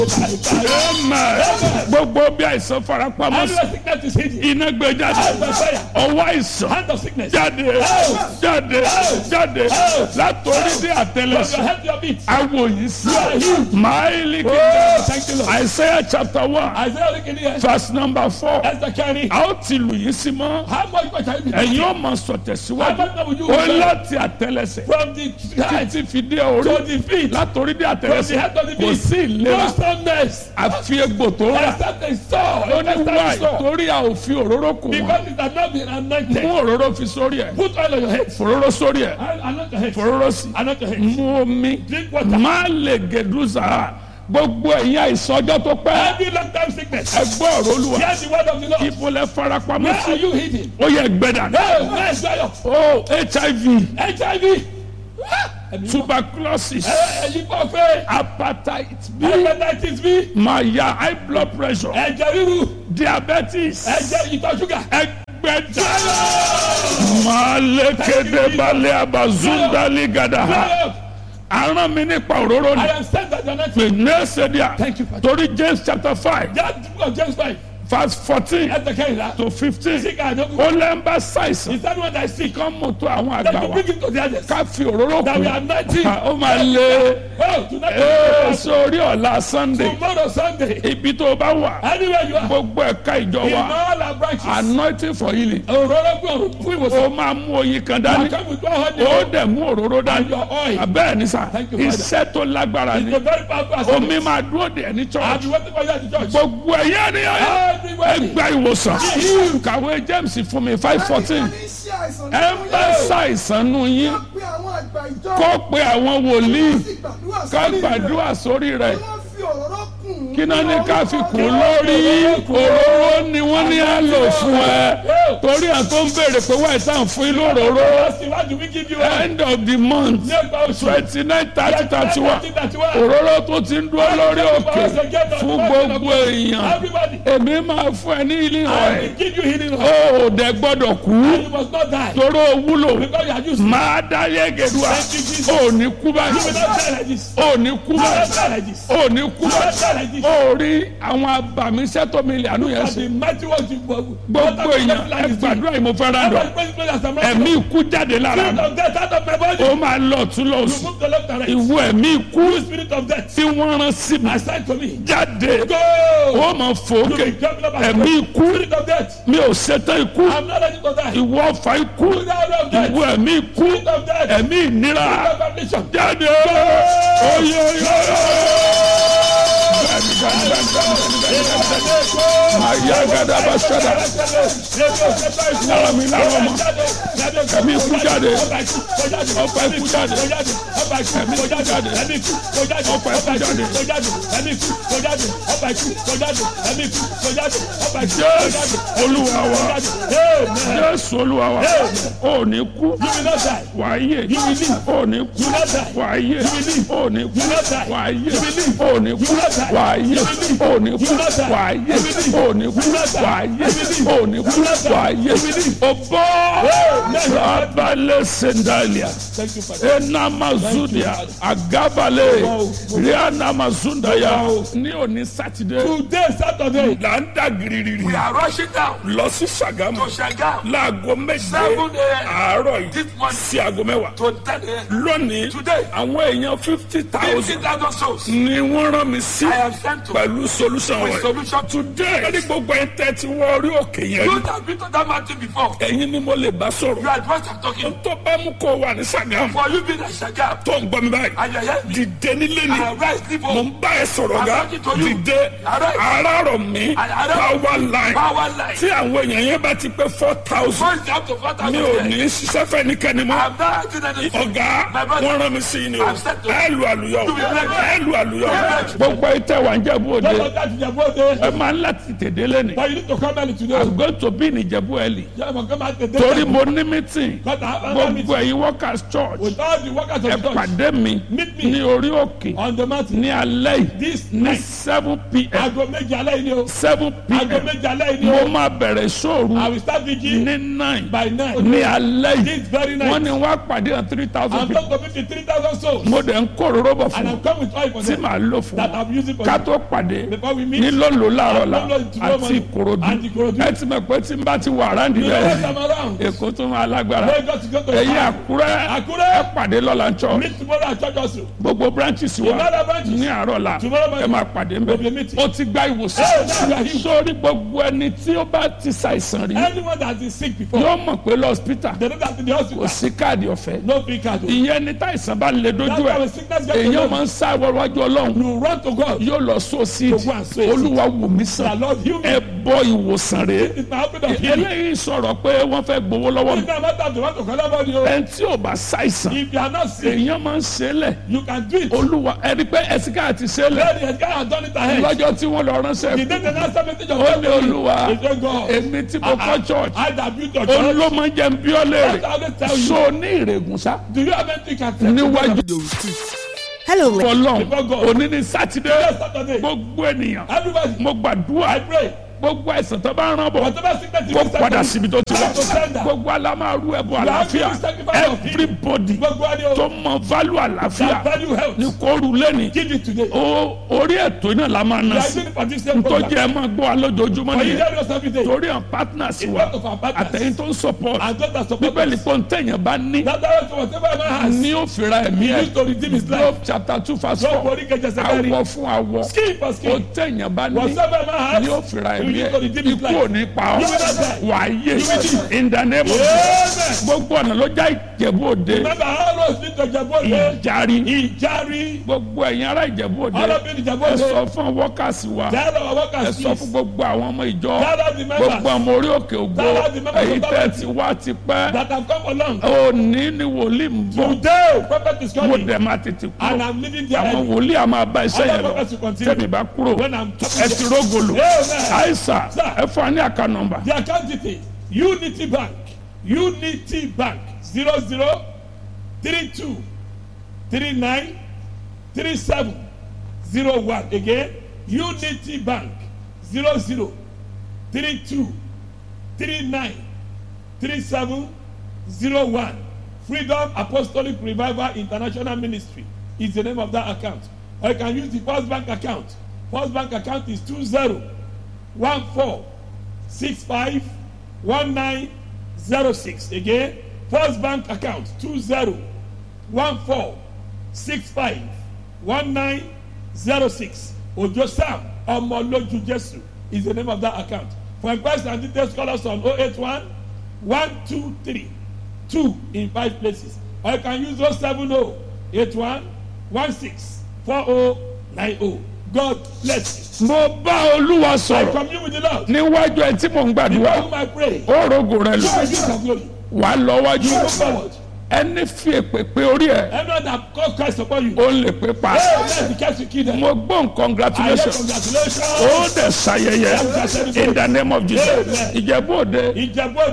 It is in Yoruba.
Amen. gbogbo bí àìsàn farapamọ́ sí Every sickness is hidden. iná gbé jáde Out by fire. ọwọ́ àìsàn Hand of sickness. jáde jáde jáde látòrí dé From your àtẹlẹsẹ̀ head to your feet. awo yìí sí You are healed. máìlì Oh, kìí thank you, Lord. Isaiah chapter one Isaiah looking here. verse number four Esther carry. a ó ti lù yín sí mọ́ How much more shall you be? ẹ̀yin ó máa sọ How tẹ̀síwájú much more will you ó be? láti àtẹlẹsẹ̀ From the head títí fi dé orí to the feet. látòrí dé From the àtẹlẹsẹ̀ head to the kò feet. sí No ìlera stubbornness. àfi egbò tó rà Except a saw. ó ní Except a wáì saw. torí a ò fi òróró kù wọn Because it has not been anointed. mú òróró fi sórí ẹ̀ Put oil on your head. fòróró sórí ẹ̀ Anoint your head. fòróró sí Anoint your head. mú omi Drink water. má lè gèdúzà gbogbo ẹ̀yin àìsàn ọjọ́ tó pẹ́ Every long time sickness. ẹgbọ́ ọ̀rọ̀ olúwa Hear the word of the Lord. ibo lẹ farapamọ́ Where are sí you hidden? ó yẹ gbẹdà Hey, where is your o hiv HIV? tuberculosis Ẹyin kò fẹ́. hepatitis b Hepatitis B. maya high blood pressure Ẹ̀jẹ̀ ríru. diabetes Ẹ̀jẹ̀ ìtọ̀ ṣúgà. ẹgbẹ̀ta malekede balẹ̀ abazundali gadaha Fire. aràn mi nípa òróró I ni am sent as your next pè ní ẹsẹ̀díà Thank you, Father. torí james chapter five That book of James 5. verse fourteen Esther Kehira. to fifteen Sick and ó no lẹ́ ń bá ṣàìsàn Is that one that is sick? kán mú tó àwọn That àgbà you wa bring him to the others. ká fi òróró That we kù are anointing. ó máa lé Oh, tonight. ee sórí ọ̀la sunday Tomorrow Sunday. ibi tó bá wà Anywhere you are. gbogbo ẹ̀ka ìjọ In wa all our branches. anointing for healing Òróró gbé òróró fún ìwòsàn. ó máa mú oyin kan I dání come with one honey. ó dẹ̀ mú òróró dání your oil. abẹ́ẹ̀ ni sà Thank you, Father. iṣẹ́ tó lágbára It's ni a very powerful omi assignment. máa dúró dè ní I'll church be waiting for you at the church. gbogbo ẹ̀yẹ́ ni Everywhere. ẹgbẹ́ ìwòsàn kàwé james fún mi five fourteen ẹ ń bá ṣàìsàn nù yín kó pe àwọn wòlíì ká gbàdúrà sórí rẹ̀ kí náà ní ká fi kún lórí òróró ni wọ́n ní á lò fún ẹ torí à tó ń béèrè pé wáyé tá à ń fún yín lóróró Ask him, what do we give you? end of the month Ní ẹgbàá oṣù. twenty nine thirty thirty one Òróró. òróró tó ti ń dúró lórí òkè fún gbogbo èèyàn Everybody. èmi máa fún ẹ ní ilé I ọ̀rẹ́ will give you healing. oil. ó ò dẹ gbọ́dọ̀ kú You must not die. toró wúlò Because you are used. máa dá yẹ́gẹ̀dúà ó ní kú You will báyìí not die like this. ó ní kú You will not báyìí die like this. ó ní kú You will not báyìí die like this. ó rí àwọn abàmíṣẹ́ tó mi lè àánú yẹn Because sí the mighty ones you gbogbo èèyàn ẹ gbàdúrà yìí mo fẹ́ rà dọ̀ ẹ̀mí ikú jáde lára Spirit mi of death out of my body. ó máa lọ tún lọ sí Move the left and right. ìwọ ẹ̀mí ikú You spirit of death. tí wọ́n rán sí mi Assign to me. jáde Go. ó máa fòókè You be jumping up and ẹ̀mí down. ikú Spirit of death. mi ò ṣetán ikú I'm not ready to die. ìwọ ọ̀fà ikú Spirit of death. ìwọ ẹ̀mí ikú Spirit of death. ẹ̀mí ìnira Spirit of affliction. jáde oyè oyè ayé agada bá ṣẹlẹ̀ lára mi lára ọmọ ẹ̀mí ikú jáde ọ̀fà ikú jáde ẹ̀mí ikú jáde ọ̀fà ikú jáde jésù olúwa wa jésù olúwa wa ò ní kú wàá yè ò ní kú wàá yè ò ní kú wàá yè ò ní kú wàá yè ò ní kú wàá yè ò ní kú wàá yè ò ní kú wàá yè o bọ́ abalẹ̀ sendalia enamazudia agabale rianamazundaya ní òní sátidé Today, Saturday, là ń dà gírírí we are rushing down lọ sí sàgámù to Shagam láago méje Seven a.m. àárọ̀ yìí this morning sí aago mẹ́wàá to 10 a.m. lónìí Today. àwọn èèyàn fifty thousand 50,000 souls. ni wọ́n rán mi sí I am sent to pẹ̀lú solution with rẹ̀ solution to today ẹni gbogbo ẹ̀ tẹ́ ti wọ orí òkè yẹn You rí have been to that mountain before. ẹ̀yin ni mo lè bá You sọ̀rọ̀ are the one I'm talking. tó bá mú kó wà ní sàgámù For you being a Shagam tó ń gbọ́ mi báyìí and you hear me, dìde nílé ni I rise, leave mo home. ń bá ẹ sọ̀rọ̀ ga I'm talking to you. dìde Arise. arárọ̀ mi Arise. power line Power line. tí àwọn èèyàn yẹn bá ti pé four thousand First up to 4,000. mi ò ní ṣiṣẹ́ fẹ́ nìkẹ́ni mọ́ I'm not acting anything. ọ̀gá My brother. wọ́n rán mi sí i ni o I'm set to- ẹ lu àlùyọ To be blessed. ẹ lu àlùyọ To be blessed. gbogbo ìtẹ̀ wà ń jẹ̀bú òde Don't forget your birthday. ẹ máa ń láti tèdè lẹ́nu But you need to come early today. i'm going to be ní ìjẹ̀bú ẹ̀lì Yeah, but come out today. torí mo ní meeting But I have another gbogbo meeting ẹ̀yin workers church with all the workers ẹ of the church pàdé mi Meet me. ní orí òkè on the mountain. ní alẹ́ yìí This ní night. seven pm Aago méje alẹ́ yìí ni o. seven Aago pm méje alẹ́ yìí ni mo o. máa bẹ̀rẹ̀ I sóòru will start vigil ní nine by nine. ní alẹ́ yìí This very night. wọ́n ní wọ́n á pàdé hàn three thousand I'm people talking to fifty three thousand souls. mo dẹ̀ ń kó òróró bọ̀ fún And un I'm coming with oil for tí them màá lò fún that un I'm using for ká you. tó pàdé Before we meet, ní lóńlò láàárọ̀ la Lóńlò tomorrow àti morning. ìkòròdú And Ìkòròdú. ẹ ti mọ̀ pé tí n bá ti wà ráǹdì you know what rẹ̀ I'm around. èkó tó máa lágbára Lagos to go to ẹ̀yin Ìbàdàn. àkúrẹ́ Àkúrẹ́. ẹ pàdé lọ́la church Meet tomorrow at church also. gbogbo branches wa other branches. ní àárọ̀ la Tomorrow morning. ẹ máa pàdé ń We'll be bẹ̀ meeting. ó ti gba Hey, now you ìwòsàn are healed. sórí gbogbo ẹni tí ó bá ti ṣàìsàn rí Anyone that has been sick before, yóò mọ̀ pé lọ́spítà they know that in the kò hospital, sí káàdì ọ̀fẹ́ no free card. That's ìyẹn ní táìsàn bá lè dojú why ẹ̀ when sickness gets to èèyàn you, máa ń sá wọ́wájú ọlọ́run you run to God. yóò lọ sọ sí To go and sow a seed. olúwa wò mí The sàn Lord heal me. ẹ bọ ìwòsàn rèé It's my open of healing. eléyìí sọ̀rọ̀ pé wọ́n fẹ́ gbowó lọ́wọ́ mi It's not matter if you want to collect money. oh. ẹni tí ò bá ṣàìsàn If you are not sick, èèyàn máa ń ṣe é lẹ̀ you can do it. olúwa ẹni pé ẹ̀sìnká àti ṣe é lẹ̀ Lady, the guy has done it ahead. lọ́jọ́ tí wọ́n lọ ránṣẹ́ The day the last time message of ó God ní olúwa He said, God, èmi tí mo kọ́ church I that built your church. olómọ jẹ́ ń bí ọ I léèrè always tell you, so ní ìrègùn sá do you have anything you can tell níwájú Hello, ladies. ọlọ́run Before God. òní ní sátidé Yes, Saturday. gbogbo ènìyàn Everybody, mo gbàdúrà I pray. gbogbo àìsàn tó bá ń rán bọ̀ Whatever sickness you kó will padà send síbi tó ti wá Back to sender. gbogbo alámàrú ẹbọ are àlàáfíà giving sacrifice of healing. everybody Gbogbo ẹni o, tó mọ value that àlàáfíà value health. ní kóoru lẹ́ni Give it today. ó orí ètò iná la máa We ná are sí doing it for this same tó program. jẹ́ ẹ máa gbọ́ alójoojúmọ́ For you nìyẹn hear us every day. torí àwọn partners It's wa part of our partners. àtẹ̀yìn tó ń support And those that support bíbélì us. pé ntẹ̀yìn bá ní That's why whatever a man has, ní ó fira ẹ̀mí he ẹ̀ used to redeem his Job life. chapter two verse Job four orí kẹjẹ sẹ́kẹ́rì. awọ fún awọ Skin for ó skin. tẹ̀yìn bá ní Whatever a man has, ní ó fira he ẹ̀mí used to ẹ̀ redeem his ikú ò life. ní pa ọ́ You will not die. wà á yé You will live. in the name of Amen. gbogbo ọ̀nà ló já ìjẹ̀bú òde Remember how those little Jabode, ìjàrí Ijari, gbogbo ẹ̀yin ará ìjẹ̀bú òde all of you in ẹ Jabode, sọ fún wọ́kàsí wa tell our ẹ workers sọ fún please, gbogbo àwọn ọmọ ìjọ tell us the gbogbo members ọmọ orí òkè ògbó Tell us the members èyí of tẹ́ that ti wá ti pẹ́ that have come along. òní ni wòlíì ń bọ̀ Today, prophet is mo coming, dẹ̀ máa tètè and kúrò I'm leaving there àwọn early. wòlíì a máa bá iṣẹ́ yẹn Other lọ prophets will continue. tẹ̀mí bá kúrò When I'm ẹ ti rógolo Amen. àìsà Sir. ẹ fún wa ní àká nọ́mbà The account detail Unity Bank Unity Bank zero zero three two three nine three seven zero one again Unity Bank zero zero three two three nine three seven zero one Freedom Apostolic Revival International Ministry is the name of that account or you can use the First Bank account First Bank account is two zero one four six five one nine zero six again first bank account two zero one four six five one nine zero six ojo sam ọmọlójú jesu is the name of that account for inquiries and details call us on oh eight one one two three two in five places or you can use oh seven oh eight one one six four oh nine oh god bless you. mo bá olúwa I sọ̀rọ̀ commune with the Lord. níwájú ẹ tí mò ń gbàdúrà Before whom I pray. ó rogo rẹ lọ God give some glory. wà á lọ wájú You move forward. ẹni fi èpè pé orí ẹ Everyone that call Christ upon you. ó lè pé pa Hey, let the cast you kill them. mo gbọ́n I hear congratulations congratulations. ó dẹ̀ ṣayẹyẹ in the name of jesus ìjẹ̀bú òde Ìjẹ̀bú